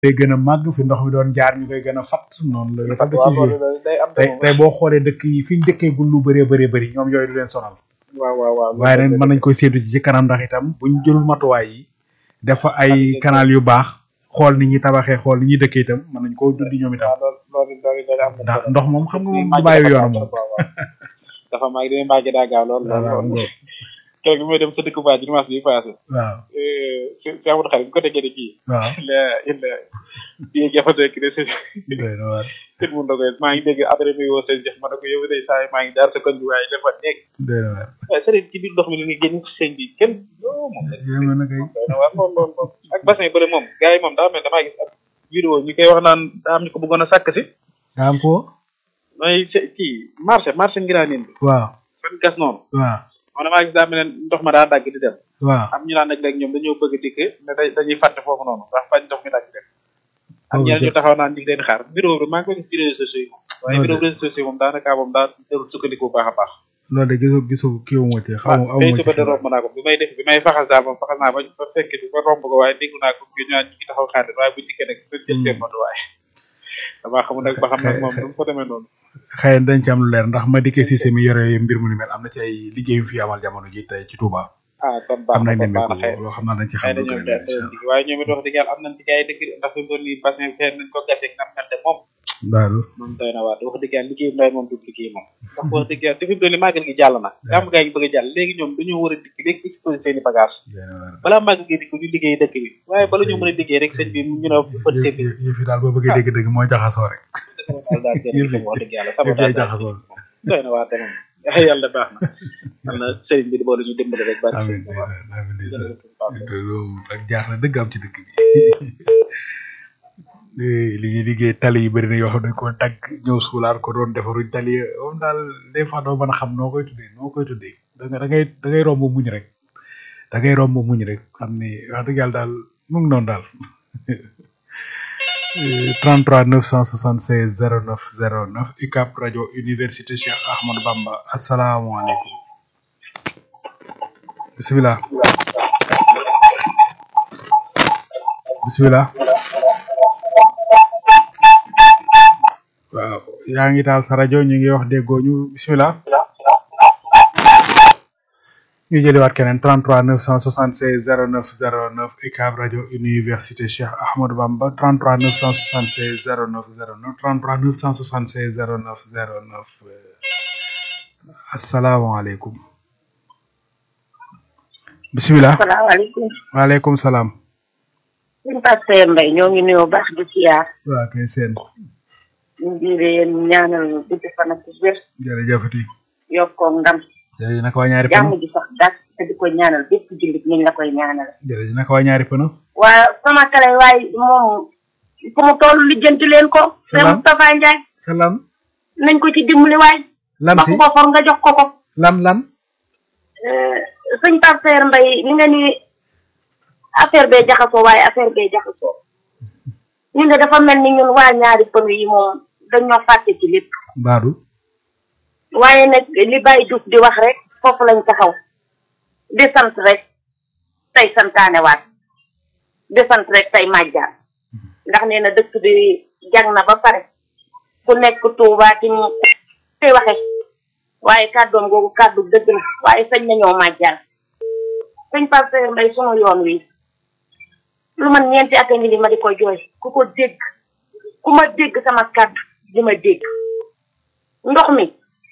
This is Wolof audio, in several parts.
day gën a màgg fi ndox mi doon jaar ñu koy gën a fatt noonu la yëpp da waaw ci joué loolu day am tey tey boo xoolee dëkk yi fi ñu dëkkeegul lu bëree bëree bëri ñoom yooyu du leen sonal waaw waaw waaw waaye nag mën nañ koy séentu ci ci kanam ndax itam buñ jëlul matuwaay yi dafa ay canal yu baax xool ni ñuy tabaxee xool ni ñuy dëkkee itam mën nañ koo dundi ñoom itam waaw loolu loolu loolu day am ndax ndox moom xam nga moom du màgg bàyyi dafa yoonam gaaw moom trop, waaw, waaw. dafa màgg dina màgg daa gaaw lool lool waaw lool keroog bi may dem sa dëkk baa ji dimanche bi passé waaw si si amul xarit bu ko déggee ne kii waaw la illa bii jafe nekk de si doy na waar sëñ mu ndogoy maa ngi dégg après muy woo sëñ Cheikh ma ne ko yow day saa yi maa ngi jaar sa koñ bi waaye dafa nekk doy na waar waaye sëriñ ci biir ndox mi la ñuy génn ci sëñ bi kenn yoo moom yéeme na kay doy na waar lool lool lool ak bassin yi bëri moom gars yi moom daa mel damaa gis ab vidéo ñu koy wax naan daa am ñu ko bëggoon a sàkk si daa am ko mooy se- kii marché marché ngiraanin bi waaw fan gas noonu waaw man damaa gis daa mel ne ndox ma daa dagg di dem waaw am ñu naan nag léegi ñoom dañoo bëgg dikk ne da- dañuy fàtte foofu noonu ndax bañ ndox mi dagg dem am Oh, ñeneen ñu jë- taxaw naan ñu ngi leen xaar vidéo bi maa ngi ko gis ci réseaux sociaux yi moom waaye Oh, vidéo jë- réseaux sociaux yi moom daanaka moom daa jarul sukkandiku bu baax a baax loolu de gisu gisu kii wu ma ci xaw ma aw tey ma suba ci de romb naa ko bi may def bi may faxas daal moom faxas naa ba ba fekk bi ba romb ko waaye dégg naa ko ñu naan ñu ngi taxaw xaar waaye bu dikkee nag dañ jël seen matuwaay damaa xamul nag ba xam nag moom du mu ko demee noonu xëy na dañ ci am lu leer ndax ma dikkee si mi yore mbir mu ni mel am na ci ay liggéey yu fi amal jamono ji tey ci Touba ah kon baax am na nañ kon ne baax ko na xëy loo xam naa dañ ci xëy xam na lu ñoom gën a de leer incha allah waaye ñoom it wax dëgg yàlla am nañ ci gars yi dëgg ndax fi mu toll nii bassin fee nañ ko gaseeg nam xante moom daal moom doy na waat wax dëgg yàlla liggéey mbay moom du liggéey moom ndax wax dëgg yàlla te fi mu toll nii màggal gi jàll na gàmm gaa ngi bëgg a jàll léegi ñoom dañoo war a dikk léegi exposé seen i bagage doy na waar balaa màggal gi dikk ñu liggéey dëkk bi waaye bala ñu mën a liggéey rek sëñ bi ñu ne bët seen bi yëf yi daal boo bëggee dégg dëgg mooy jaxasoo rek daal daal Yëf yi- jërëjëf wax dëgg yàlla yëf sama yi daal daal jaxasoo doy na waat te moom yàlla baax na am na sëriñ bi di boole ñu dimbali rek bari amiin ndeysaan amiin ndeysaan jërëjëf Pape. loolu ak jaaxle dëgg am ci dëkk bi li ñuy liggéey tali yi bëri na yoo xam ne dañ ko dagg ñëw suulaat ko doon defaruñ tali yi moom daal des fois doo mën a xam noo koy tuddee noo koy tuddee da nga da ngay da ngay romb muñ rek da ngay romb muñ rek xam ni wax dëgg yàlla daal mu ngi noonu daal 33 976 09 09 UCAB rajo université Cheikh Ahmadou Bamba asalaamaaleykum bisimilah bisimilah waaw yaa ngi taal sa rajo ñu ngi wax déggoo ñu bisimilah ñu jëliwaat keneen 33 976 09 09 UCAB rajo université Cheikh Ahmadou Bamba 33 976 09 09 33 976 09 09 asalaamaaleykum bisimilah salaamaaleykum waaleykum salaam suñu pasteur Mbaye ñoo ngi nuyoo baax di siyaar waa kay seen ñu ngi leen ñaanal gudd fan ak wér jërëjëfati yokkoo ndam jërëjëf naka waa ñaari jàmm pëno ji sax dàq te di ko ñaanal bépp jullit ñu ngi la koy ñaanal jërëjëf naka waa ñaari pëno waa sama kale waaye moom fu mu toll lijjanti leen ko te Salaam. Moustapha Ndiaye salaam nañ ko ci dimbali waay lan ba si ku ko for nga jox ko ko lan lan Euh, sëñ pasteur Mbaye li nga ni affaire bee jaxasoo waaye affaire bee jaxasoo ñun de dafa mel ni ñun waa ñaari pënu yi moom dañoo fàtte ci lépp baadu waaye nag li Baye Diouf di wax rek foofu lañ taxaw di sant rek tey santaanewaat di sant rek tey màjjaan ndax nee na dëkk bi jag na ba pare ku nekk Tuubaa ci mu koy waxe waaye kàddoom googu kàddu dëgg la waaye sañ nañoo màjjaan sëñ Pasteur Mbaye sunu yoon wi lu man ñeenti at a ngi li ma di ko jooy ku ko dégg ku ma dégg sama kàddu di ma dégg ndox mi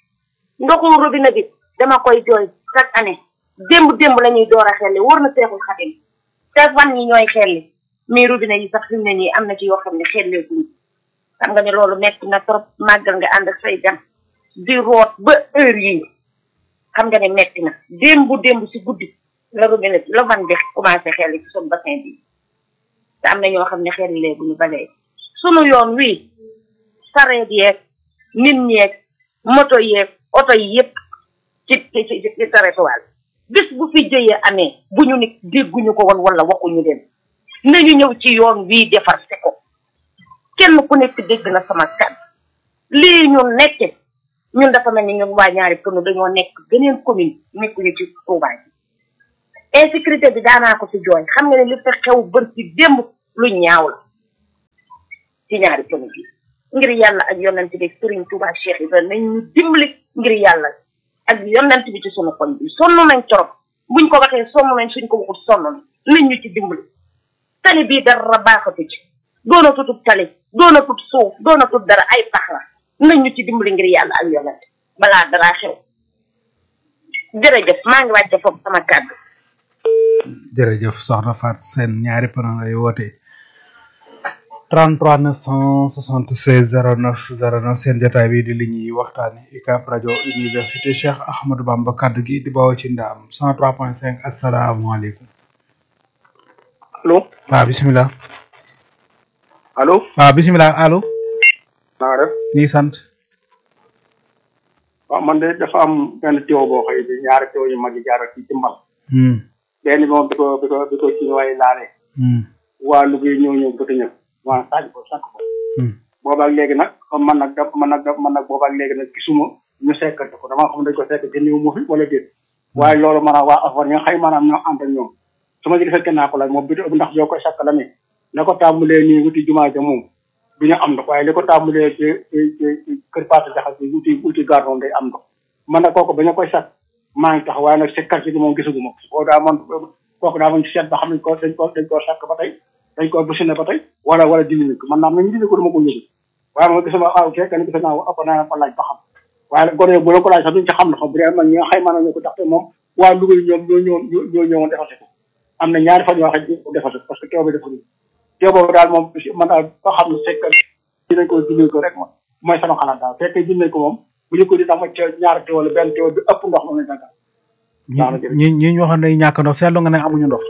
ndoxu robinet bi dama koy jooy chaque année démb démb la ñuy door a xelli wóor na seexul xadim te fan yi ñooy xelli mais robinet yi sax fi mu ne nii am na ci yoo xam ne xelleeguñu xam nga ne loolu metti na trop màggal nga ànd ak say gan di root ba heure yii xam nga ne metti na démb démb si guddi la robinet la man di commencé xelli ci suñu bassin bi te am na ñoo xam ne xelleeguñu ba léegi sunu yoon wii sareet yeeg nit ñeeg moto yeeg oto yi yëpp ci ci ci ci sareetuwaal bis bu fi jëyee amee bu ñu nit dégguñu ko woon wala waxuñu leen nañu ñëw ci yoon wii defar se ko kenn ku nekk dégg na sama kàddu lii ñun nekke ñun dafa mel ni ñun waa ñaari pënu dañoo nekk beneen commune nekkuñu ci Touba bi insécurité bi daanaa ko ci jooy xam nga ne li fa xew bër ci démb lu ñaaw la ci ñaari pënu bi ngir yàlla ak yonent bi Serigne Touba Cheikh Ibrahima nañ ñu dimbali ngir yàlla ak yonent bi ci sunu xol bi sonn nañ torop buñ ko waxee sonn nañ suñ ko waxut sonn nañ nañ ñu ci dimbali tali bii dara baaxatu ci doona tutub tali doona tut suuf doona tut dara ay pax la nañ ñu ci dimbali ngir yàlla ak yonent balaa dara xew jërëjëf maa ngi wàcce foofu sama kàddu jërëjëf soxna Fat Sène ñaari pana lay woote 33 976 09 09 seen jotaay bi di li ñuy waxtaane UCAB rajo université Cheikh Ahmadou Bamba kaddu gi di bawoo ci ndaam 103.5 asalaamaaleykum allo waaw bisimilah allo waaw bisimilah allo na nga def ñuy sant waaw man de dafa am benn tiwo boo xëy bi ñaari tiwo yu mag yi jaar ci timbal hmm benn bi moom bi ko bi ko bi ko ci way laalee hmm waa Louga yi ñëw ñëw bëgg ñëw waa sàcc ko sàkk ko hmm boobaak léegi nag comme man nag da man nag da man nag boobaak léegi nag gisuma ñu sekkante ko dama xam dañ ko sekk ci néew mu fi wala déet waaye loolu maanaam waa affaire ñi nga xëy maanaam ñoo ànd ak ñoom su ma ci fekkee naa ko laaj moom bi ndax yoo koy sakk la ni na ko tàmbalee nii wuti jumaa ja moom du ñu am ndox waaye li ko tàmbalee ci ci ci kër Paate Jaxal bi wuti wuti gardon day am ndox man nag kooku ba ñu koy sakk maa ngi tax waaye nag si quartier bi moom gisaguma ko koo daa man kooku daa man ci seet ba xam ne ko dañ ko dañ koo sakk ba tey dañ koo busine ba tey wala wala dindi ko man naam nañu dindi ko dama ko yëgu waaye moom gisuma waaw fekk ni gis naa ëpp naa ko laaj ba xam waaye nag gone bu la ko laaj sax duñ ci xam na xam bu dee man ñi nga xay maanaam ñoo ko ndaxte moom waa Louga yi ñoom ñoo ñëwoon ñoo ñëwoon defase ko am na ñaari fan yoo xam ne ko defase ko parce que teew bi dafa nii teew boobu daal moom man daal ba xam ne fekk dinañ ko dindi ko rek moom mooy sama xalaat daal fekkee dindi ko moom bu ñu ko di dama ca ñaari teew wala benn teew bi ëpp ndox moom lañ dàggal ñi ñi ñi ñu waxoon ne ñàkk ndox seetlu nga ne amuñu ndox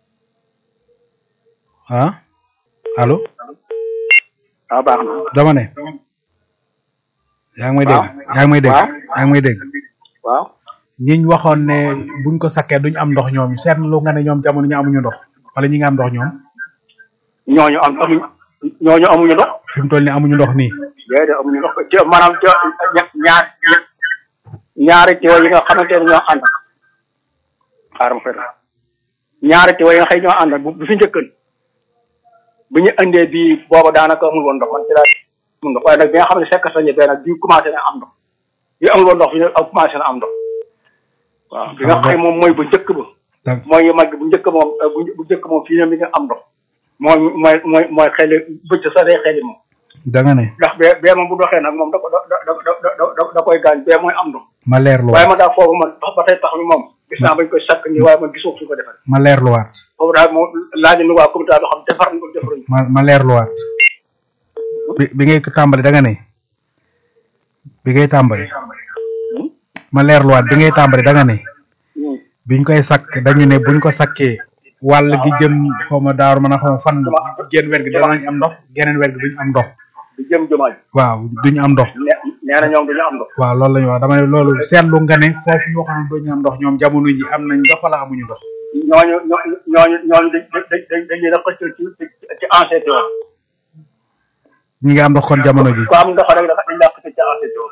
ah allo waaw baax na dama ne yaa ngi may dégg yaa ngi may dégg yaa ngi may dégg waaw ñiñ waxoon ne buñ ko sakkee duñ am ndox ñoom seetlu nga ne ñoom jamono ñu amuñu ndox wala ñi nga am ndox ñoom ñooñu am amuñ ñooñu amuñu ndox fi mu toll nii amuñu ndox nii déedéet amuñu ndox ci maanaam ci ñaar ñaari teew yi nga xamante ne ñoo ànd xaaral ma fay ñaari teew yi nga xëy ñoo ànd bu bu fi njëkkan bu ñu indee bii booba daanaka amul woon ndox man ci laa amul ndox waaye nag bi nga xam ne fekk sañe bee nag bii commencé na am ndox bi amul woon ndox bi nag commencé na am ndox waaw bi nga xam moom mooy bu njëkk ba mooy mag bu njëkk moom bu njëkk moom fii ne mi nga am ndox mooy mooy mooy mooy xeli bëcc sa day xeli moom da nga ne ndax bee bee moom bu doxee nag moom da ko da da da da koy gaañ bee mooy am ndox ma leerlu waaye man daal foofu man ba tey tax mi moom gis naa bañ koy sakk nii waaye man gisoo fu ko defee ma leerluwaat foofu daal moom laaj ni waa comité loo xam defar nañ ko defaruñ ma ma leerluwaat bi bi ngay tàmbali da nga ne bi ngay tàmbali ma leerluwaat bi ngay tàmbali da nga ne biñ koy sakk dañu ne buñ ko sakkee wàll gi jëm xaw ma daaru mën a xaw ma fan genn wet gi danañ am ndox geneen wet gi duñ am ndox di jëm jumaa ji waaw duñ am ndox nee na ñoom duñu am ndox waaw loolu la ñu wax dama ne loolu seetlu nga ne foofu ñu waxoon duñu am ndox ñoom jamono ji am nañ ndox wala amuñu ndox ñooñu ñooñu ñooñu ñooñu dañ dañ dañ dañ leen a xëccal ci ci ci ancien teewal ñi ngi am ndox kon jamono ji ku am ndox rek dafa dañ laa xëccal ci ancien teewal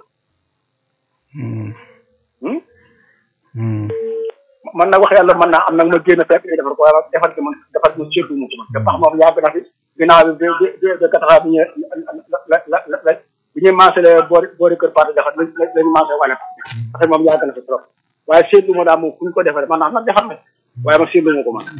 man nag wax yàlla mën naa am nag ma génn fekk ñu defar ko waaye defar ci man defar ci man surtout mu ko man te pax moom yàgg na fi ginnaaw bi bi bi bi kataxaa bi ñu la la la la bi ñuy mancé boori boori kër Paate defar lañ lañ mancé wala parce que moom yàgg na fi trop waaye seetlu ma daal moom fu ñu ko defaree man naa nag defar na waaye man seetlu ma ko man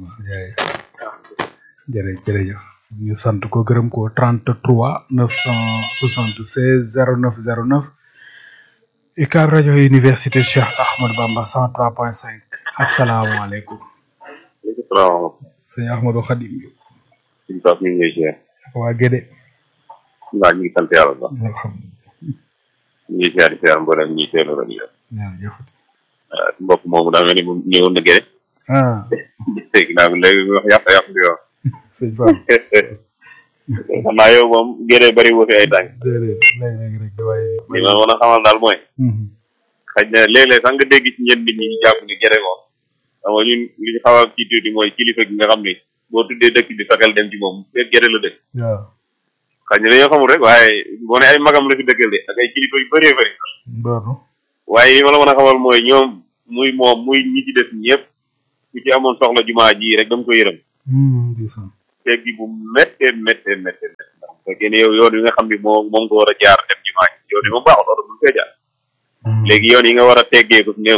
jërëjëf jërëjëf ñu sant ko gërëm ko 33 976 09 09 UCAB rajo université Cheikh Ahmadou Bamba 103.5 asalaamaaleykum. maaleykum salaam. sëñ Ahmadou Khadim. suñu toog ñu ngi lay ziar. waa Gédé. waaw ñu ngi sant yàlla bu baax. alhamdulilah. ñu ngi ziar di ziar mboolem ñi teelu rajo yi. jërëjëf. mbokk moomu daa mel ni moom ñëwoon na Gédé. ah. dégg naa ko léegi wax yàq yàq di wax. sëñ Fall. xam naa yow moom Gédé bari woo fi ay tànk. déedéet léeg-léeg rek waaye. li ma mën a xamal daal mooy. xëy na léeg-léeg sax nga dégg ci ñenn nit ñi ñu jàpp ni Gédé moom. xam nga ñun li ñu xaw a kii tuuti mooy kilifa gi nga xam ni boo tuddee dëkk bi sa xel dem ci moom fekk Gédé la dëkk. waaw. xëy na dañoo xamul rek waaye boo ne ay magam la fi dëkkal de ak ay kilifa yu bëree bëri. Doonu. waaye li ma la mën a xamal mooy ñoom muy moom muy ñi ci des ñëpp ku ci amoon soxla jumaa ji rek dama ko yërëm. ndeysaan. teggi bu méttee méttee méttee méttee ndax fekkee ne yow yoon yi nga xam ni moo moom nga war a jaar dem jumaa ji yoon yi moom baaxul oto bu fee jaar léegi yoon yi nga war a teggee ko néew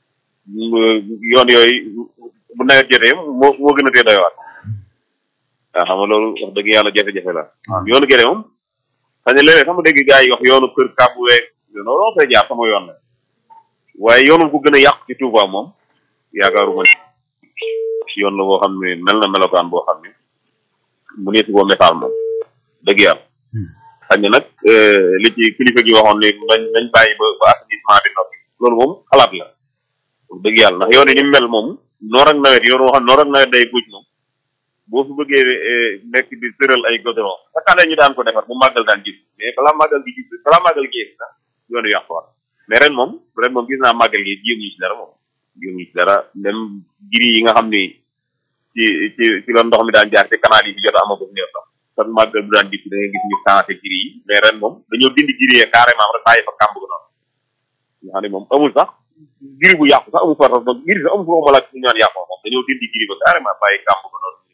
yoon yooyu bu nawet jotee moo moo gën a tee doy waar waaw xam nga loolu wax dëgg yàlla jafe-jafe la yoonu gerte moom xëy na léeg-léeg sama dégg gars yi wax yoonu kër kàbbu weeg loolu fay jaar sama yoon la waaye yoonu bu gën a yàqu ci Touba moom yaakaaruma yoon la boo xam ne mel na melokaan boo xam ne mu neesu boo message moom dëgg yàlla xëy na nag li ci kilifa gi waxoon ne nañ nañ bàyyi ba ba assainissement bi noppi loolu moom xalaat la dëgg yàlla ndax yoon yi ni mel moom noor ak nawet yoon woo xam noor ak nawet day guj moom boo fi bëggee nekk di tëral ay goudron chaque année ñu daan ko defar bu màggal daan gis mais balaa màggal gi gis balaa màggal gi sax yoonu yàquwaat mais ren moom ren moom gis naa màggal gi jéem ñu ci dara moom jéem ñu ci dara même giri yi nga xam ni ci ci ci la ndox mi daan jaar ci canal yi fi jot a amagut néew sax sax màggal bu daan dikk da ngay gis ñu changé giri yi mais ren moom dañoo dindi giri yi carrément rek bàyyi fa kàmb gu noonu nga xam ne moom amul sax giri bu yàqu sax amul fa sax giri sax amul fa waxuma la ñu ñaan yàqoo moom dañoo dindi giri ba carrément bàyyi kàmb gu noonu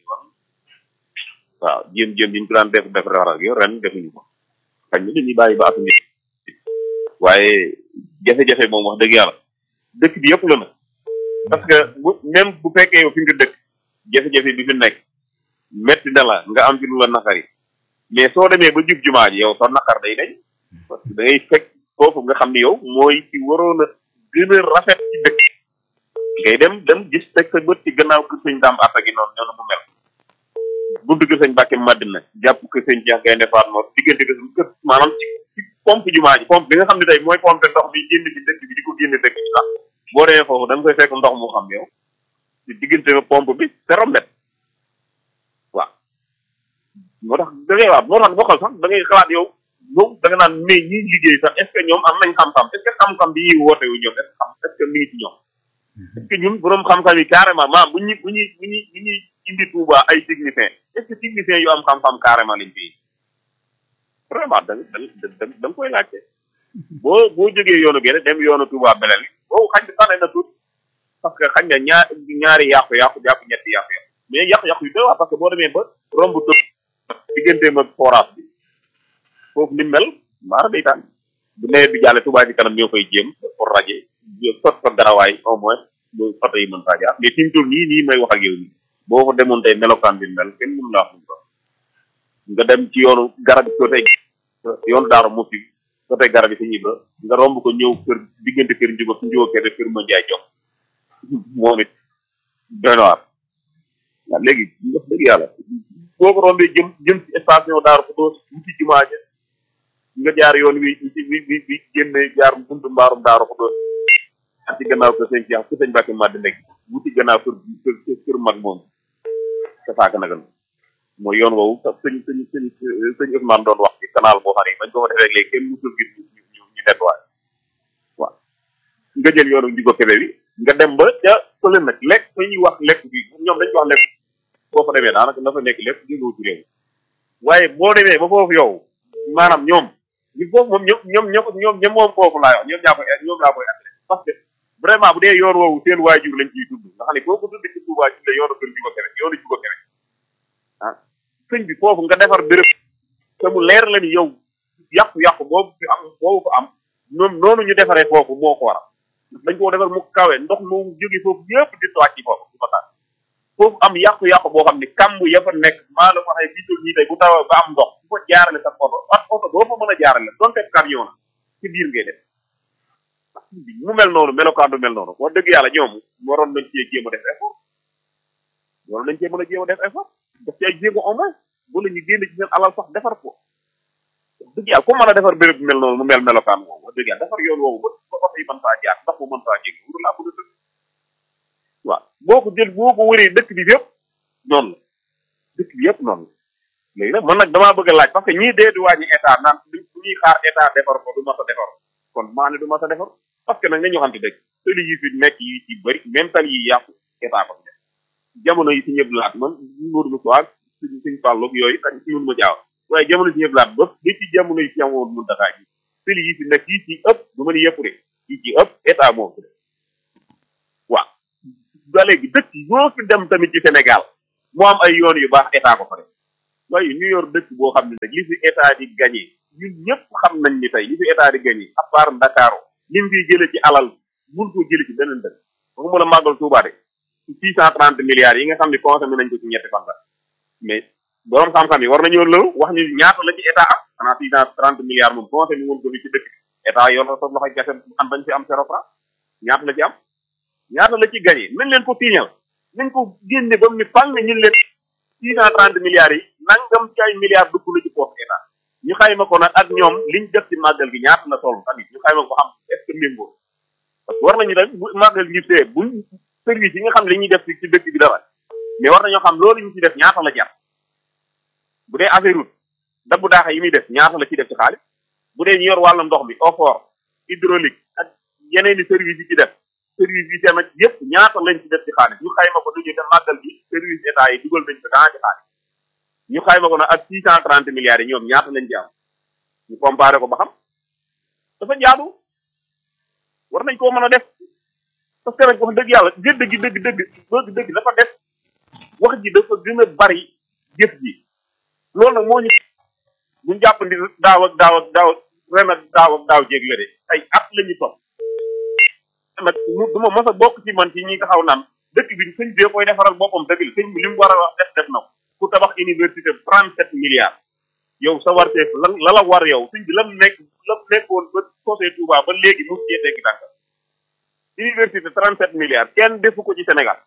waaw jéem jéem yi ñu ko daan def def defar ak yow ren defuñu ko xañ na dañuy bàyyi ba at mi waaye jafe-jafe moom wax dëgg yàlla dëkk bi yëpp la na parce que bu même bu fekkee yow fi nga dëkk jafe-jafe bi fi nekk metti na la nga am ci lu la naqari mais soo demee ba jub jumaa ji yow sa naqar day dañ parce que da ngay fekk foofu nga xam ni yow mooy ci waroon a gën a rafet ci dëkk ngay dem dem gis teg sa bët ci gannaaw kër sëñ daam atta gi noonu ñoo mu mel buntu kër sëñ Mbàkke Madina jàpp kër sëñ Cheikh Gaynde Fatma diggante kër kër maanaam ci ci pompe jumaa ji pompe bi nga xam ne tey mooy pompe ndox bi génn ci dëkk bi di ko génne dëkk bi sax boo demee foofu da nga koy fekk ndox moo xam yow ci diggante pompe bi zéro mètre waaw moo tax da ngay waaw moo tax bokkal sax da ngay xalaat yow moom da nga naan mais ñi liggéey sax est ce que ñoom am nañ xam-xam est ce que xam-xam bi ñuy woote wu ñoom est ce que xam est ce que mi ngi ci ñoom est ce que ñun borom xam-xam yi carrément maanaam bu ñuy bu ñuy bu ñuy bu ñuy indi Touba ay techniciens est ce que techniciens yu am xam-xam carrément lañ fi vraiment da nga da da nga koy laajte boo boo jógee yoonu gerte dem yoonu Touba belel boobu xañ na tane na tuuti parce que xañ na ñaar ñaari yàqu-yàqu jàpp ñetti yàqu-yàqu mais yàqu-yàqu yu doy waar parce que boo demee ba romb tëb digganteem ak forage bi foofu ni mel maar day tànn bu nawet bi jàllee Touba ci kanam ñoo koy jéem pour raje sot fa garawaay au moins ba photo yi mën faa jaar mais fi mu toll nii nii may wax ak yow nii boo ko demoon tey melokaan bi mel kenn mënu laa xam ko nga dem ci yoonu garab yi côté yoonu daaru musi côté garab yi si ñibra nga romb ko ñëw kër diggante kër njugo su njugo kër kër ma jaay jox moom it doy na waar waaw léegi wax dëgg yàlla boo ko rombee jëm jëm ci station daaru ko doo wuti jumaa ja nga jaar yoon wi wi wi wi génne jaar buntu mbaarum daaru ko doo ak ci gannaaw ko sëñ Cheikh ku sëñ Mbàkke Màdd nekk wuti gannaaw kër kër kër mag moom te saaka nagal mooy yoon woowu sax sëñ sëñ sëñ sëñ Ousmane doon wax ci canal boo xam ne bañ ko fa defee léegi kenn musul gis ñu ñu ñu nettoyé waaw nga jël yoonu njigo kebe bi nga dem ba ca fële nag lekk fa ñuy wax lekk bi ñoom dañ ko wax lekk boo fa demee daanaka na fa nekk lépp jógewul ci réew waaye boo demee ba foofu yow maanaam ñoom ñu foofu moom ñoom ñoom ñoom ñoom ñoom moom foofu laa wax ñoom ñaa koy ñoom laa koy attiré parce que vraiment bu dee yoon woowu seen waajur lañ ciy tudd nga xam ne boo ko tudd ci Touba ci la yoonu kër Jugo Kebe yoonu Jugo Kebe ah sëñ bi foofu nga defar béréb te mu leer la ni yow yàqu-yàqu boobu fi am boobu ko am ñoom noonu ñu defaree foofu moo ko waral dañ koo defar mu kawe ndox mu jóge foofu yëpp di toog ci foofu di ko taal foofu am yàqu-yàqu boo xam ne kàmb ya fa nekk maa la waxee fii toll nii tey bu tawee ba am ndox bu fa jaarale sa oto ak oto boo fa mën a jaarale donte camion la ci biir ngay def mu mel noonu melokaan du mel noonu wax dëgg yàlla ñoom waroon nañ cee jéem a def effort waroon nañ cee mën a jéem a def effort daf ci ay jéego au moins bu la ñu génn ci seen alal sax defar ko wax dëgg yàlla ku mën a defar béréb bu mel noonu mu mel melokaan woowu wax dëgg yàlla defar yoon woowu ba ba oto yi mën faa jaar ndax mu mën faa jéggi wuru laa bëgg a dëgg waaw boo ko jël boo ko wëree dëkk bi yëpp noonu la dëkk bi yëpp noonu la léegi nag man nag damaa bëgg a laaj parce que ñii dee di wàññi état naan bu ñuy xaar état defar ko du ma sa defar kon maa ne du ma sa defar parce que nag nga ñu xamante dëgg tali yi fi nekk yi ci bëri même tali yi yàqu état ko def jamono yi si ñëpp laat man Modou Moussa suñ suñ fàlloog yooyu tax si mun ma jaaw waaye jamono si ñëpp laat ba ba ci jamono yi si amoon mun dakaa ji tali yi fi nekk yi ci ëpp du ma ni yëpp de yi ci ëpp état moom ko def waaw ba léegi dëkk yoo fi dem tamit ci Sénégal moo am ay yoon yu baax état ko fa def waaye ñu yor dëkk boo xam ne nag li fi état di gagné ñun ñëpp xam nañ ni tey li fi état di gagné à part Dakar lim fi jële ci alal mun ko jële ci beneen dëkk waxuma la màggal Tuubaa de six cent trente milliards yi nga xam ne consommé nañ ko ci ñetti fan la mais borom xam-xam yi war nañoo lëw wax ñu ñaata la ci état am xanaa six cent trente milliards moom consommé woon ko fi ci dëkk état yor na sa loxo gese am bañ fi am zéro franc ñaata la ci am ñaata la ci gagné nañ leen ko tiiñal nañ ko génne ba mu ni fang ne ñun leen six cent trente milliards yi nangam ci ay milliards dugg na ci poche état ñu xayma ko nag ak ñoom liñ def ci màggal gi ñaata la toll tamit ñu xayma ko xam est ce que méngoo parce que war nañu rek bu màggal gi see buñ service yi nga xam ne li ñuy def ci dëkk bi dara mais war nañoo xam loolu ñu ci def ñaata la jar bu dee affaire route dabbu daaxa yi muy def ñaata la ci def ci xaalis bu dee ñu yor wàllu ndox mi effort hydraulique ak yeneen i service yi ci def service yi tamit yëpp ñaata lañ ci def ci xaalis ñu xayma ko duñu te màggal gi service état yi dugal nañ ko dans ci xaalis ñu xayma ko nag ak six cent trente milliards yi ñoom ñaata lañ ci am ñu comparé ko ba xam dafa jaadu war nañ koo mën a def parce que nag wax dëgg yàlla gëdd gi dëgg dëgg dëgg dëgg dafa def wax ji dafa gën a bari jëf ji loolu nag moo ñu buñ jàpp ndi daaw ak daaw ak daaw ren ak daaw ak daaw jéeg la de ay at la ñu topp nag du ma mos a bokk ci man ci ñi taxaw naan dëkk bi sëñ bi koy defaral boppam dëgg la sëñ bi li mu war a wax def def na ko ku tabax université trente sept milliards yow sa warteef lan la la war yow sëñ bi lam nekk lam nekkoon ba sosee Touba ba léegi mu cee tekki tànk université trente sept milliards kenn defu ko ci Sénégal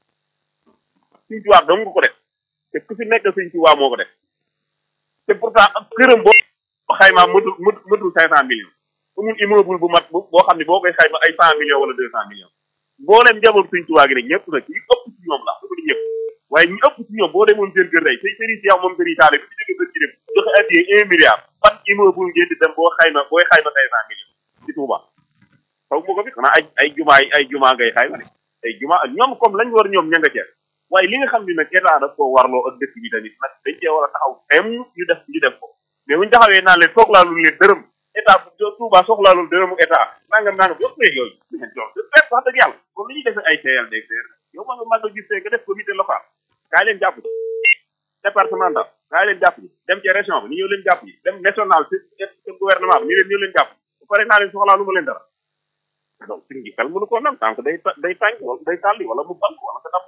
sëñ Touba dong nga ko def te ku fi nekk sëñ Touba moo ko def te pourtant ak këram boo xaymaa mëtul mëtul cinq cent millions amul immeuble bu mat boo xam ne boo koy xayma ay cent millions wala deux cent millions mbooleem njaboot sëñ Touba gi nag ñëpp nag ñu ëpp ci ñoom la dafa di ñëpp waaye ñu ëpp ci ñoom boo demoon seen kër tey say sëriñ si yow moom sëriñ taale bi fi jóge bët ci dem joxe addiyee un milliard ban immeuble ngeen di dem boo xayma booy xayma cinq cent millions ci Touba xaw ma ko fi xanaa ay ay jumaa ay jumaa ngay xayma de ay jumaa ñoom comme lañ war ñoom ña nga ceer waaye li nga xam ne nag état daf koo warloo ak dëkk bi tamit nag dañ cee war a taxaw tem ñu def ñu def ko mais buñu taxawee naan leen soxlaalul leen dërëm état bu Touba soxlaalul dërëmu état nangam nangam yëpp léegi yooyu ñu jox wax dëgg yàlla comme li ñuy defee ay CLD yow ma nga mag a gis nga def comité local kaay leen jàpp ci départemental kaay leen jàpp ci dem ci région bi ni ñëw leen jàpp ci dem national ci ci gouvernement bi ni leen ñëw leen jàpp bu pare naa leen soxlaalu ma leen dara donc suñ gi xel mënu ko nag tànk day day tànk wala day tàlli wala mu bank wala nga dam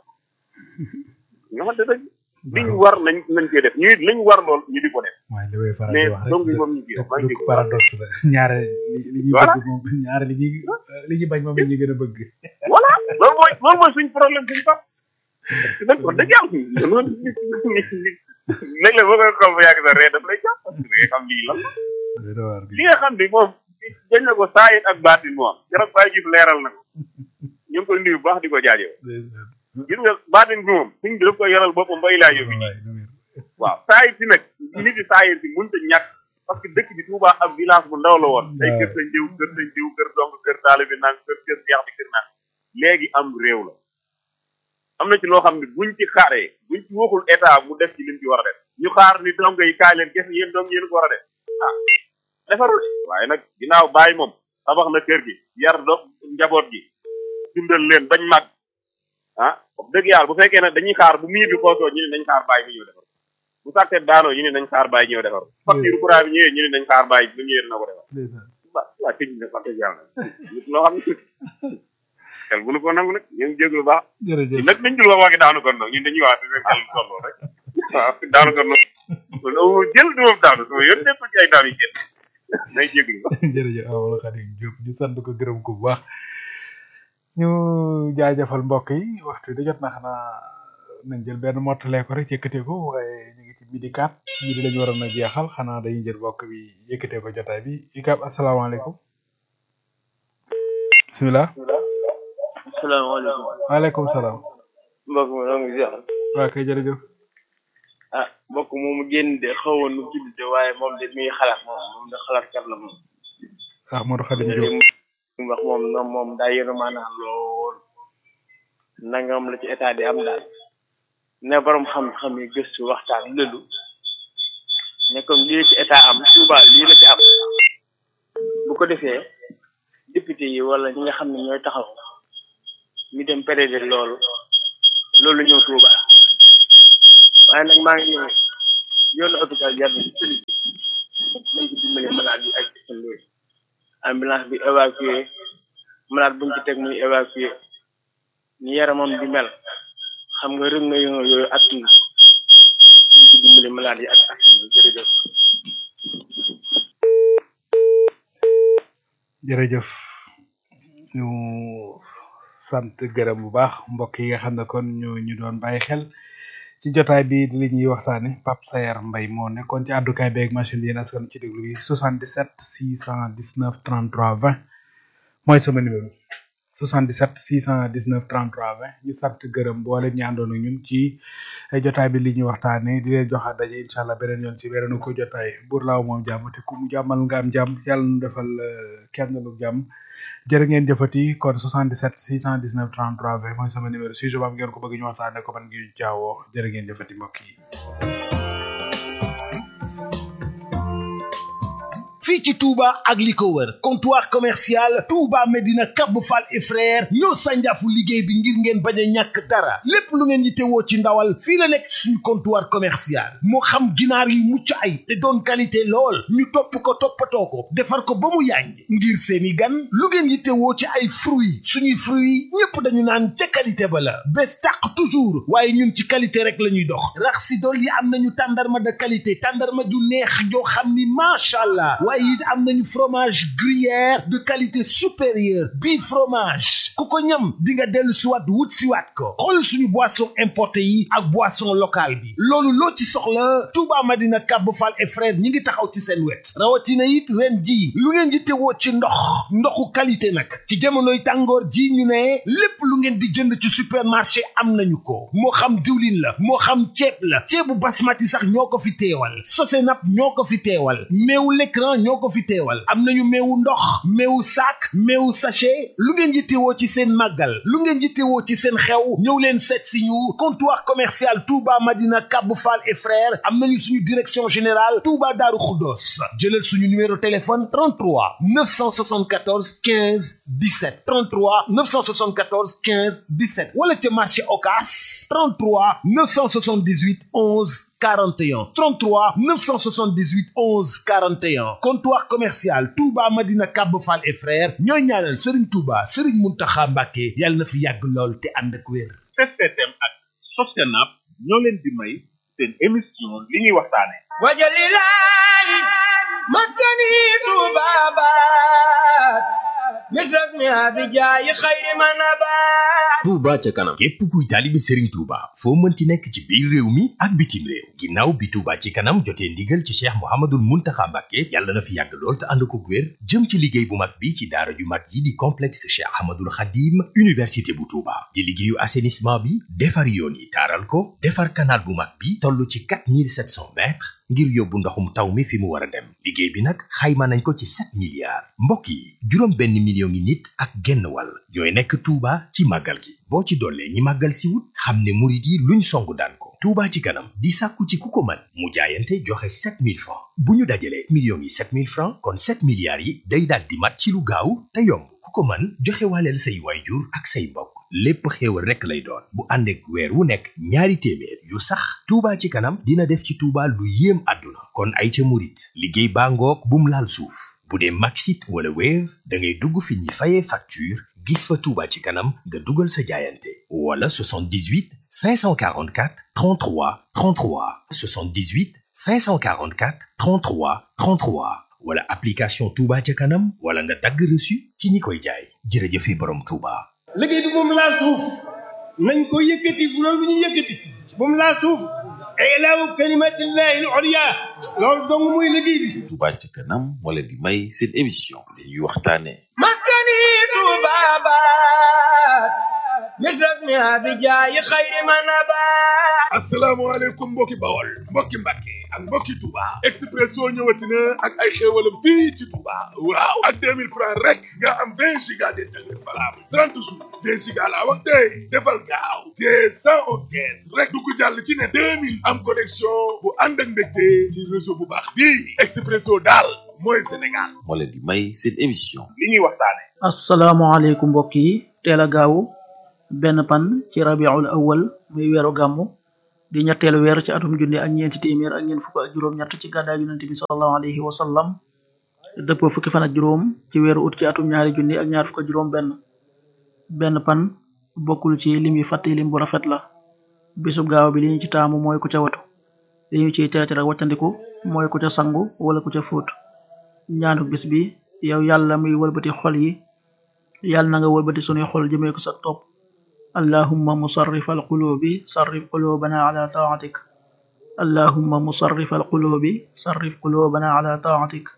nga xamante dëgg liñ war nañ nañ koy def ñu it liñ war lool ñu di ko def waaye li may faral di mais wax donc rek moom ñu kii maa ngi dëkk paradoxe la ñaare li li ñuy Voilà. bëgg moom ñaare li ñuy li ñuy bañ moom la ñuy gën a bëgg voilà loolu mooy loolu mooy suñ problème suñ pap nag wax dëgg yàlla loolu léeg-léeg boo koy xool ba yàgg sa ree daf lay jàpp parce que da ngay xam lii lan la dana waar li nga xam ne moom dañ na ko saayit ak baatin moom jarab bàyyi gis leeral na ko ñu ngi koy nuyu bu baax di ko jaajëf gis nga baatin bi moom suñ bi daf koy yoral boppam ba ilaa yóbbi waaw saayit si nag nit yi saayit si mënut a ñàkk parce que dëkk bi Touba ab village bu ndaw la woon ay kër sañ diw kër sañ diw kër dong kër taale bi nang kër kër seex bi kër nang léegi am réew la am na ci loo xam ne buñ ci xaaree buñ ci waxul état mu def ci lim ci war a def ñu xaar ni dong yi kaay leen kese yéen dong yéen ko war a def ah defarul waaye nag ginnaaw bàyyi moom tabax na kër gi yar do njaboot gi dundal leen bañ mag ah wax dëgg yàlla bu fekkee nag dañuy xaar bu miir bi xoosoo ñu ne nañ xaar bàyyi mu ñëw defar bu sàkket daanoo ñu ne nañ xaar bàyyi ñëw defar facture courant bi ñëwee ñu ne nañ xaar bàyyi bu ñëwee dina ko defar waa waa tëj na wax dëgg yàlla nit loo xam ne xel bu nu ko nangu nag ñu ngi jéglu baax jërëjëf nag nañ dul wax waxi daanu kon nag ñun dañuy wax di xel tolloo rek waaw daanu kon nag jël du moom daanu sama yoon nekk ci ay daanu yi kenn nay jéglu ba jërëjëf Amadou Khadim Diop ñu sant ko gërëm ko bu baax ñu jaajëfal mbokk yi waxtu bi da jot na xanaa nañ jël benn mottalee ko rek yëkkatee ko waaye ñu ngi ci midi kat midi lañu waroon a jeexal xanaa dañuy jël mbokk bi yëkkatee ko jotaay bi ikab asalaamaaleykum bisimilah asalaamaaleykum waaleykum salaam mbokk mi noo ngi ziar waa kay jërëjëf ah mbokk moomu génn de xawoon nu tudd de waaye moom de mi ngi xalaat moom moom de xalaat kat la moom Amadou Khadim li Diop mu wax moom noom moom daa yëru maanaam lool nangam la ci état di am daal ne borom xam-xam yi gëstu waxtaan lëlu ne comme lii la ci état am Touba lii la ci am bu ko defee député yi wala ñi nga xam ne ñooy taxaw ñu dem péréde loolu loolu ñëw Touba waaye nag maa ngi ñëw yoonu hôpital jar na ci tëli bi nañ ko dimbale malade yi ak seen yooyu ambulance bi évacué malade buñ ci teg muy évacué ni yaramam di mel xam nga rëg na yooyu yooyu at na ñu ci dimbale malade yi ak ak jërëjëf jërëjëf ñu sant gërëm bu baax mbokk yi nga xam ne kon ñu ñu doon bàyyi xel ci jotaay bi li ñuy waxtaane Pape Sayar Mbaye moo nekkoon ci àddukaay beeg machine bi yéen askan ci déglu bi 77 619 33 20 mooy sama numéro 77 619 33 20 ñu sant gërëm boole ñu àndoon ak ñun ci jotaay bi li ñuy waxtaane di leen joxaat daje incha allah beneen yoon ci beneen ko jotaay buur laaw moom jàmm te ku mu jàmmal nga am jàmm yàlla nu defal kenn lu jàmm jërë ngeen jëfati kon 77 619 33 20 mooy sama numéro si jobaam ngeen ko bëgg ñu waxtaane ko man ngi jaawoo jërë ngeen jëfati mbokk yi fii ci Touba ak li ko wër comptoir commercial Touba Medina Cap Fall et frère ñoo sànjaafu liggéey bi ngir ngeen bañ a ñàkk dara lépp lu ngeen yittewoo ci ndawal fii la nekk suñu comptoir commercial moo xam ginaar yu mucc ay te doon qualité lool ñu topp ko toppatoo ko defar ko ba mu yànj ngir seeni gan lu ngeen yittewoo ci ay fruits suñuy fruits ñépp dañu naan ca qualité ba la bés tàq toujours waaye ñun ci qualité rek la ñuy dox rax si dool yi am nañu tàndarma de qualité tàndarma ju neex joo xam ni macha allah waaye it am nañu fromage gruyère de qualité supérieure bii fromage ku ko ñam di nga dellu siwaat wut siwaat ko xool suñu boisson importé yi ak boisson locale bi loolu loo ci soxla Touba Madina Cap Fall et frère ñi ngi taxaw ci seen wet rawatina it ren ji lu ngeen di tewoo ci ndox ndoxu qualité nag ci jamonoy tàngoor ji ñu ne lépp lu ngeen di jënd ci supermarché am nañu ko moo xam diwlin la moo xam ceeb la ceebu basmati sax ñoo ko fi teewal sosenap ñoo ko fi teewal meewu l'écran ñoo ko fi teewal am nañu meewu ndox meewu sac meewu sachet lu ngeen yittewoo ci seen màggal lu ngeen yittewoo ci seen xew ñëw leen seet si ñu comptoir commercial Touba Madina Cap Fall et frères am nañu suñu direction générale Touba Darou Khoudoss jëlal suñu numéro téléphone 33 974 15 17 33 974 15 17 wala ca marché Ocass 33 978 11 41 33 978 11 41 comptoir commercial Touba Madina Cap Fall et frères ñooy ñaanal Serigne Touba Serigne Mountakha Mbacké yàlla na fi yàgg lool te ànd ak wér. STM ak Sostenab ñoo leen di may seen émission li ñuy waxtaane wajalilahi maskani tubabat misras mi abijaayi xayri manabat Touba ca kanam képp kuy taalibe Serigne Touba foo mënti nekk ci biir réew mi ak bitim réew ginnaaw bi Touba ci kanam jotee ndigal ci Cheikh Mouhamadoul Mountakha Mbacké yàlla na fi yàgg lool te ànd ko wér jëm ci liggéey bu mag bi ci daara ju mag yi di complexe Cheikh Ahmadoul Khadim université bu Touba di liggéeyu assainissement bi defar yoon yi taaral ko defar canal bu mag bi toll ci 4700 mètres ngir yóbbu ndoxum taw mi fi mu war a dem liggéey bi nag xayma nañ ko ci 7 milliards mbokk yi juróom benn million ngi nit ak genn wàll ñooy nekk Touba ci màggal gi boo ci dollee ñi màggal si wut xam ne murit yi luñ songu daan ko Touba ci kanam di sàkku ci ku ko mën mu jaayante joxe 7000 francs bu ñu dajalee millions yi 7000 francs kon 7 milliards yi day daal di mat ci lu gaaw te yomb ku ko mën joxe waaleel say waajur ak say mbokk lépp xéewal rekk lay doon bu ànd ak weer wu nekk ñaari téeméer yu sax Touba ci kanam dina def ci Touba lu yéem àdduna kon ay ca murit liggéey baa ngoog bum laal suuf bu dee Maxit wala Wave da ngay dugg fi ñuy fayee facture gis fa Touba ci kanam nga dugal sa jaayante wala 78 544 33 33 78 544 33 33 wala application Touba ca kanam wala nga dagg reçu ci ñi koy jaay jërëjëfe borom Touba. liggéey bi moom laal suuf nañ ko yëkkati bu loolu lu ñu yëkkati moom laal suuf ilaahu kalimatillahi al-ulya loolu dong muy liggéey bi Touba ca kanam moo leen di may seen émission li ñuy waxtaane maskani tubabat misras mi abijaayi xayri manabat asalaamaaleykum mbokki bawol mbokki mbàkke ak mbokki Touba Expresso ñëwati na ak ay xéewalam fii ci Touba waaw ak 2000 francs rek nga am 20 giga d'internet valable 30 jours 20 giga laa wax tey defal gaaw te 111 kees rek du ko jàll ci ne 2000 am connexion bu ànd ak mbégte ci réseau bu baax bii Expresso daal mooy Sénégal moo leen di may seen émission li ñuy waxtaane asalaamaaleykum mbokk yi teel a gaawu benn pan ci rabiul awal muy weeru gàmmu di ñetteelu weer ci atum junni ak ñeenti téeméer ak ñeent fukk ak juróom-ñett ci gàddaay yonent bi sallallahu alayhi wa sallam dëppoo fukki fan ak juróom ci weeru ut ci atum ñaari junni ak ñaar fukk ak juróom benn benn pan bokkul ci lim yi fàtte lim bu rafet la bisub gaaw bi li ñu ci taamu mooy ku ca watu li ñu ciy tere tere wàccandiku mooy ku ca sangu wala ku ca fóot ñaanu bis bi yow yàlla muy wëlbati xol yi yàlla na nga wëlbati sunuy xol jëmee ko sa topp allahumma musarrif al qulubi sarrif qulubana ala taatik allahumma musarrif al qulubi sarrif qulubana ala taatik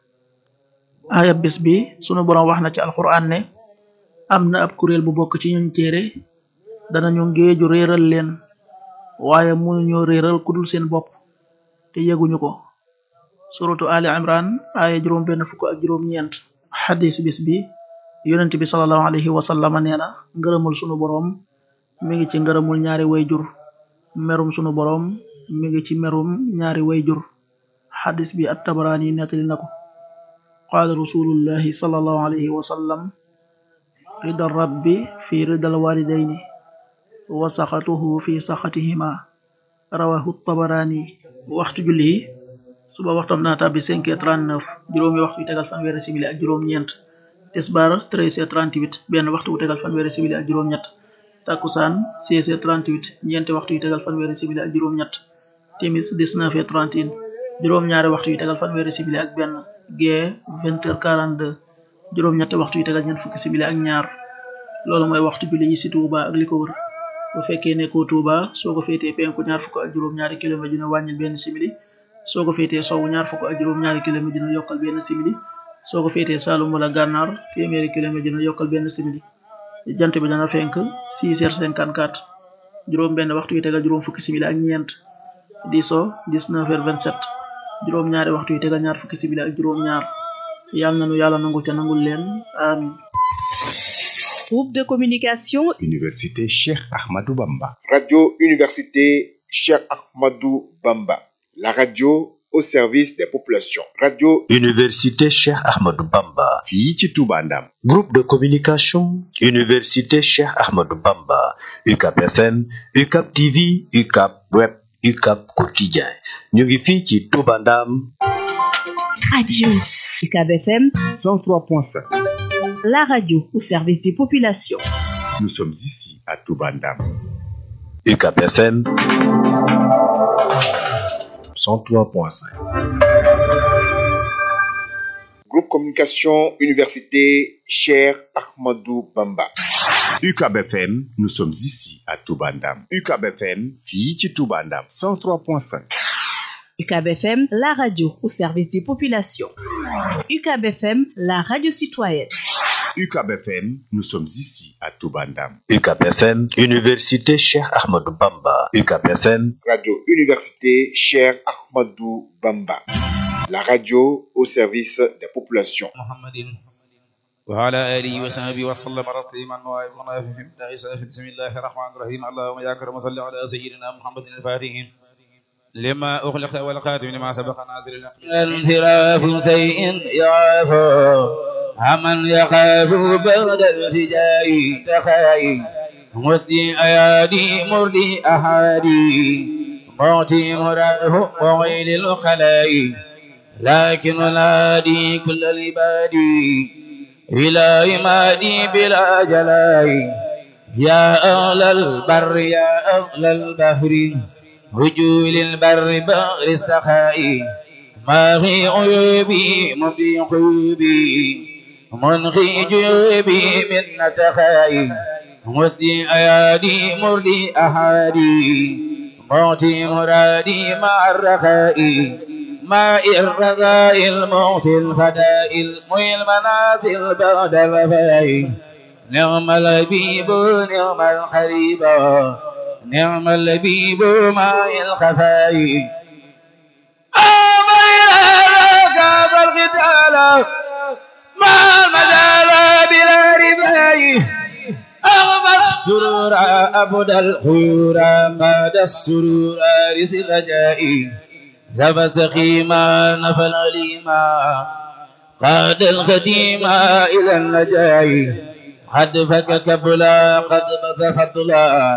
aaya bis bi sunu boroom wax na ci alquran ne am na ab kuréel bu bokk ci ñun téere danañu ngéeju réeral leen waaye mënuñoo réeral kudul seen bopp te yëguñu ko suratu ali imran aaya juróom benn fukk ak juróom ñeent xadis bis bi yonent bi salallahu alayhi wa sallama nee na ngërëmul sunu boroom mi ngi ci ngërëmul ñaari wayjur merum sunu boroom mi ngi ci merum ñaari wayjur xadis bi at tabaraani nettali na ko qaala rasulullahi salallahu alayhi wa sallam rida rabbi fi ridal walidayni wa saxatuhu fi saxatihima rawahu tabaraani waxtu julli yi suba waxtam dana tàbbi 5h39 juróomi waxtu yu tegal fanweeri simili ak juróom ñeent tisbaar 13h38 benn waxtu bu tegal fanweeri simili ak juróom ñett takkusaan 16h38 ñeenti waxtu yu tegal fanweeri simili ak juróom ñett timis 19h31 juróom ñaari waxtu yu tegal fanweeri simili ak benn gee 20h42 juróom ñetti waxtu yu tegal ñeent fukki simili ak ñaar loolu mooy waxtu julli yi ci Touba ak li ko wër bu fekkee nekkoo Touba soo ko féetee penku ñaar fukk ak juróom ñaari kilomètre dina wàññil benn simili soo ko féetee sowwu ñaar fukk ak juróom ñaari kilomètre dina yokkal benn simili soo ko féetee Saalum wala Gànnaar téeméeri kilomètre dina yokkal benn simili jant bi dana fenk 6h54 juróom benn waxtu yu tegal juróom fukki simili ak ñeent di so 19h27 juróom ñaari waxtu yu tegal ñaar fukki simili ak juróom ñaar yàlla nanu yàlla nangul te nangul leen amin Groupe de communication Université Cheikh Ahmadou Bamba. Radio Université Cheikh Ahmadou Bamba. La radio au service des populations. Radio Université Cheikh Ahmadou Bamba. fii ci Touba Ndam. Groupe de communication Université Cheikh Ahmadou Bamba. UCAP FM, UCAP TV, UCAP Web, UCAP Quotidien. ñu ngi fii ci Touba Ndam. Radio UCAB FM 103.5. la radio au service des populations. Nous sommes ici à Touba Ndam. UCAP FM 103.5. Groupe Communication Université Cher Ahmadou Bamba. UCAB FM, nous sommes ici à Touba Ndam. UCAB FM, fii ci Touba Ndam 103.5. UCAB FM, la radio au service des populations. UCAB FM, la radio citoyenne. UCAB FM, nous sommes ici à Touba Ndam. UCAP FM, Université Cheikh Ahmadou Bamba. UCAP FM, Radio Université Cher Ahmadou Bamba. La radio au service des populations. وعلى آله وصحبه وسلم تسليما وعلى في بسم الله الرحمن الرحيم اللهم يا كرم صل على سيدنا محمد الفاتح لما أغلق والخاتم لما سبق ناظر الأقلام انصراف شيء يعافى عمن يخاف بعد التجاء تخاي مسدي أيادي مردي أحادي موتي مراه وويل الخلاء لكن نادي كل العباد إلى إمادي بلا جلاء يا أهل البر يا أهل البحر رجول البر بغر السخاء ما في عيوبي مبدي عيوبي منغي جيوبي من نتخاي مسدي أيادي مردي أحادي موتي مرادي مع الرخاء ماء الرغاء الموت الفداء المي المنازل بعد الوفاء نعم اللبيب نعم القريب نعم اللبيب ماء الخفاء أمر القتال ما المدال بلا رباي أغمى السرور أبدا الخيور قاد السرور رزق رجائي ذهب سقيما نفى العليما قاد الخديم إلى النجاي قد فك كبلا قد بث فضلا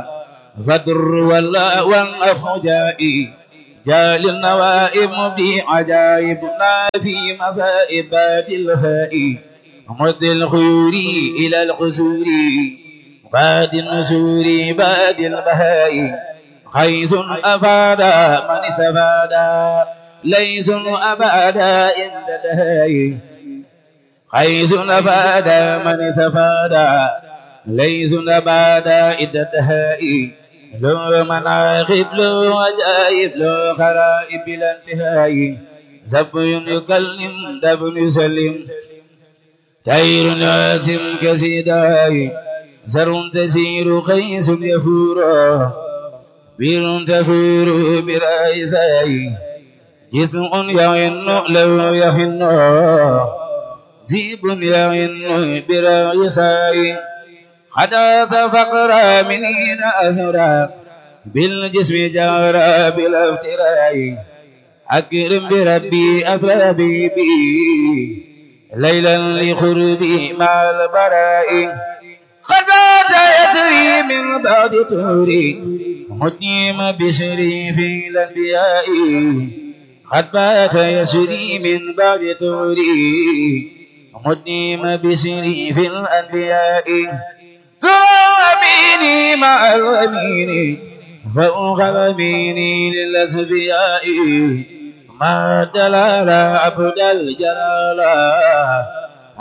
فدر ولا والأفجائي جال النوائب مبدي عجائب لا في مصائبات الفائي مد الخيور إلى القسور باد النسور باد البهاء حيث أفاد من استفاد ليس أفاد عند دهاء حيث أفاد من استفاد ليس أفاد عند دهاء لو مناخب لو عجائب لو خرائب بلا انتهاء زب يكلم دب يسلم طير لازم كسيداي زر تسير قيس يفور بير تفور برائزاي جسم يعن لو يهن زيب يعن برائزاي حدث فقر من حين أسرى بالجسم جارى بالافتراء أكرم بربي أسرى بي ليلا لقربي مع البراء قد بات يسري من بعد توري مدنيم بشري في الأنبياء قد بات يسري من بعد توري مدنيم بشري في الأنبياء سوى أميني مع الأمين فوق الأمين للأسبياء ما دلال عبد الجلال